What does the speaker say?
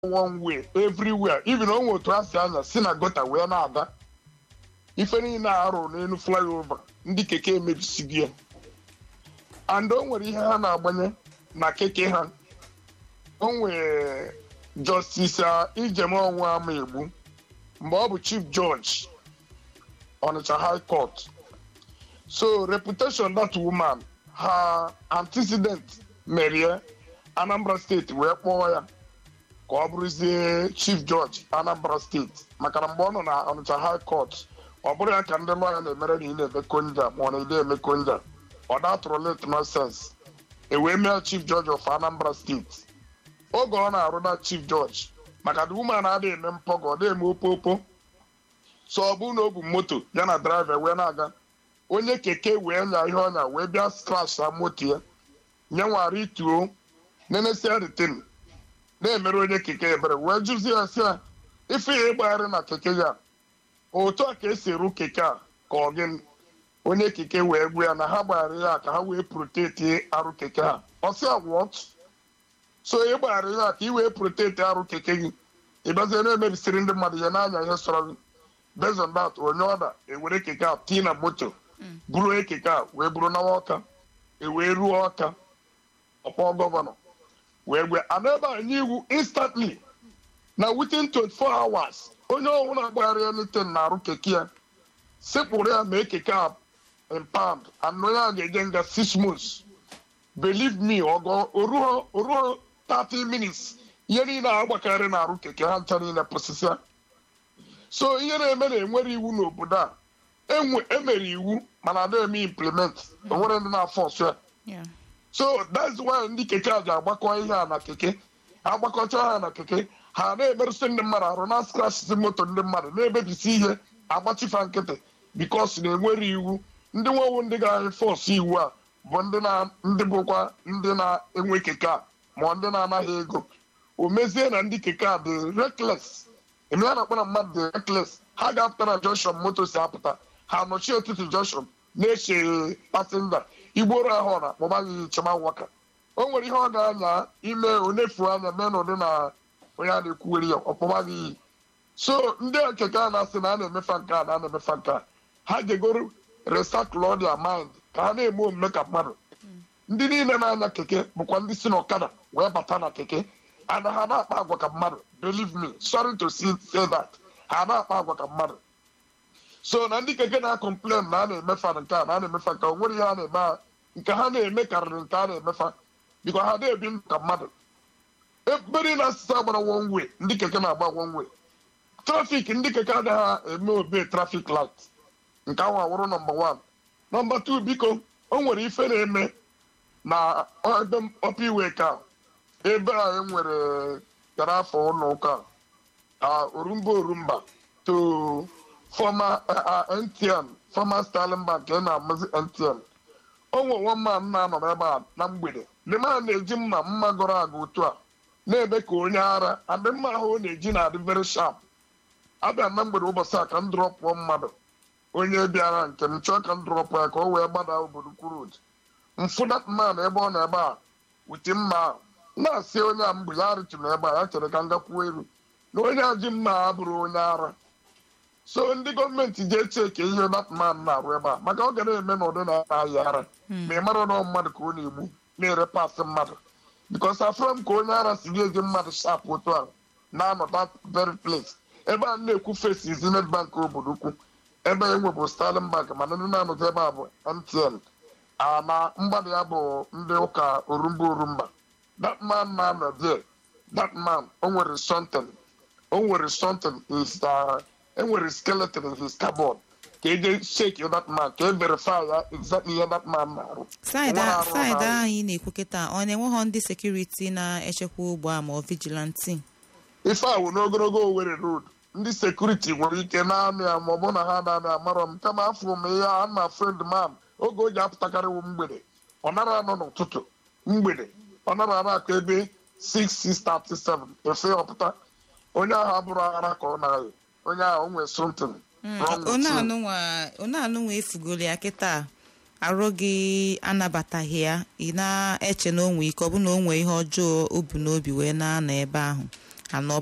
one way everywhere even o nwe otu a si anya si na gota wee na-aga ife niile arụ n'elu flyover ndị keke emebisigo ya and o nwere ihe ha na-agbanye na keke ha o nwere justice ijem ọnwa ama egbu mgbe ọ bụ chief judge Onitsha high court so reputation that woman her antecedent merie anambra steeti wee kpọọ ya ka ọ bụrụzie chief judge anambra steeti maka na mgbe ọ nọ na Onitsha high court ọ bụrụ ya ka ndị lọya na-emere na ị na-emekọ nja ma ọ na-ede emekọ nja ọ datụrụ late nonsense e wee mee chief judge of anambra steeti oge ọ na-arụ na chief judge maka na woman adịghị eme mpọgọ ọ dịghị eme opopo so ọ bụrụ na o bu moto ya na driver wee na-aga onye keke wee nya ihe ọnya wee bịa skrash na moto ya nyenwara ituo nenesia ritin na-emere onye keke ebere wee jụzie ya sị ya ife ya ịgbagharị na keke ya otu a ka esi eru keke a ka ọ gịnị onye keke wee gwa ya na ha gbagharị ya ka ha wee proteti arụ keke ha ọ sị ya wọt so ị gbagharị ya ka ị wee proteti arụ keke gị ị bịazie na-emebisiri ndị mmadụ ya n'anya ihe sọrọ gị based on that onye ọda ewere keke a tii na moto buru ekeke a wee buru nawa ọka ewee ruo ọka ọkpọ gọvanọ wee gwe ana ebe a nye iwu instantly na within 24 hours onye ọbụla gbagharị elitin na-arụ keke ya sekpụrụ ya mee keke a impound and onye a ga-eje nga 6 months believe me ọgọ oruo 30 minutes ihe niile a gbakarị na-arụ keke ha ncha niile pụsịsịa so ihe na-eme na enwere iwu n'obodo a emere iwu mana ada eme implement onwere ndị na-afọ ọsọ ya so that's why ndị keke a ji agbakọ ihe a na keke agbakọcha ha na keke ha na-emerụsị ndị mmadụ arụ na skrachisi moto ndị mmadụ na-emebisi ihe agbachifa nkịtị bikos na enwere iwu ndị nwewu ndị ga-efọsụ iwu a bụ ndị bụkwa ndị na-enwe keke a ma ndị na-anaghị ego o mezie na ndị keke a dị rekles eme ya na-akpọ na mmadụ dị rekles ha ga-apụta na junction moto si apụta ha nọchie ụtụtụ junction na-eche pasenja igboro ahụ na akpọbaghị chema waka o nwere ihe ọ ga-anya ime onefu anya mee n'ụdị na onye a na-ekwuwere ya ọkpọbaghị iyi so ndị keke a na-asị na a na-emefa nke a na a na-emefa nke a ha jegoro recycle their mind ka ha na-eme omume ka mmadụ ndị niile na-anya keke bụkwa ndị si n'ọkada wee bata na keke ana ha na-akpa agwa ka mmadụ believe me sorry to say that ha na-akpa agwa ka mmadụ so na ndị keke na-akọmplen na a na-emefa nke a na a na-emefa nke o nwere ihe a na-eme nke ha na-eme karịrị nke a na-emefa biko ha na-ebi ndụ ka mmadụ ebere na asịsa agbara one way ndị keke na-agba one way trafik ndị keke agaghị eme obe trafik light nke ahụ awụrụ nọmba wan nọmba tu biko o nwere ife na-eme na ebe ọpa iwe ka ebe a enwere gara afọ ụlọ ụka orumba orumba to former ntn former Sterling Bank nke na-amazi ntn o nwe nwa mma na-anọ n'ebe a na mgbede ndị mma na-eji mma mma gọrọ aga otu a na-eme ka onye ara adị mma ahụ ọ na-eji na-adị very sharp abịa na mgbede ụbọchị a ka m drọpụọ mmadụ onye bịara nke m chọọ ka m drọpụ ya ka o wee gbada obodo kwuru mfụ dat man ebe ọ nọ ebe a wute mma na-asị onye a mgbe ya rịtụrụ ebe a ya chere ka m gakwuo elu na onye a ji mma a bụrụ onye ara so ndị gọọmenti ji eche ka ihe datman na-arụ ebe a maka ọ ga na-eme n'ụdị na-ayị ara ma ị mara na mmadụ ka ọ na-egbu na-ere pasị mmadụ bikos afọ m ka onye ara si ga eji mmadụ shap otu a na-anọ that very place ebe a na-ekwu fesi zenith bank obodo ukwu ebe e nwebụ Sterling Bank mana ndị na-anọzi ebe a bụ MTN na mgbada ya bụ ndị ụka orumba orumba that man na-anọ there that man o nwere something o nwere something is enwere skeleton in his cupboard ka eje shake that man ka e verify ya exactly ihe that man na-arụ saịdị ahụ ị na-ekwu kịta ọ na-enweghọ ndị sekuriti na-echekwa ugbo a ma ọ vigilanti ife awụ n'ogologo Owerri road ndị sekuriti nwere ike na-amị ya ma ọ bụ na ha na-amị amarọ m kama afọ m ihe a na friend man oge o ji apụtakarịwo mgbede ọ nara anọ n'ụtụtụ mgbede ọ nara ara akụ ebe 6637 efe ọpụta onye ahụ abụrụ ara ka ọ na-ayị onye ahụ o nwere something onye anụnwa efugoro ya kịta arụ gị anabataghị ya ị na-eche na onwe ike ọ bụ na o nwee ihe ọjọọ o bu n'obi wee na-anọ ebe ahụ anọ